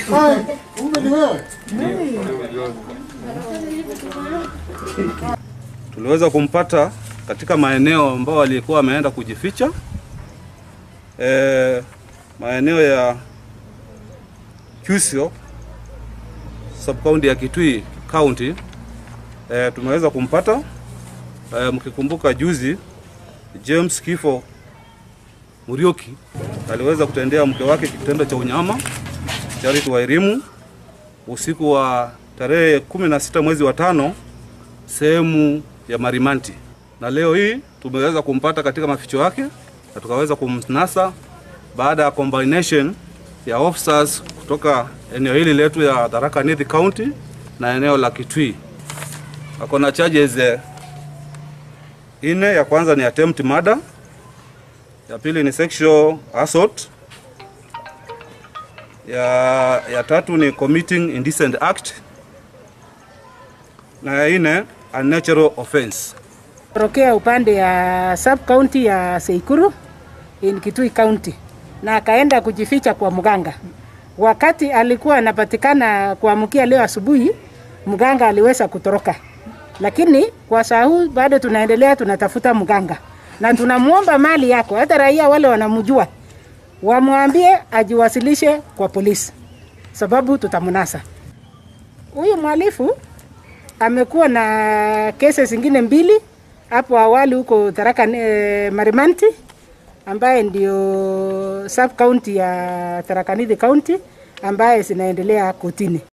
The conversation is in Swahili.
Kumbe ni wewe. Tuliweza kumpata katika maeneo ambayo alikuwa ameenda kujificha e, maeneo ya Kisio sub county ya Kitui county. E, tumeweza kumpata e, mkikumbuka juzi James Kifo Murioki aliweza kutendea mke wake kitendo cha unyama Charity Wairimu usiku wa tarehe kumi na sita mwezi wa tano sehemu ya Marimanti, na leo hii tumeweza kumpata katika maficho yake na tukaweza kumnasa baada ya combination ya officers kutoka eneo hili letu ya Tharaka Nithi County na eneo la Kitui. Ako na charges eh, ine. Ya kwanza ni attempt murder, ya pili ni sexual assault, ya, ya tatu ni committing indecent act na ya nne unnatural offense. Torokea upande ya sub county ya Seikuru in Kitui County na akaenda kujificha kwa mganga. Wakati alikuwa anapatikana kuamkia leo asubuhi, mganga aliweza kutoroka, lakini kwa saa huu bado tunaendelea, tunatafuta mganga na tunamwomba mali yako, hata raia wale wanamjua wamwambie ajiwasilishe kwa polisi, sababu tutamnasa huyu mhalifu amekuwa na kesi zingine mbili hapo awali huko Tharaka eh, Marimanti ambaye ndio sub county ya Tharaka Nithi County ambaye zinaendelea kotini.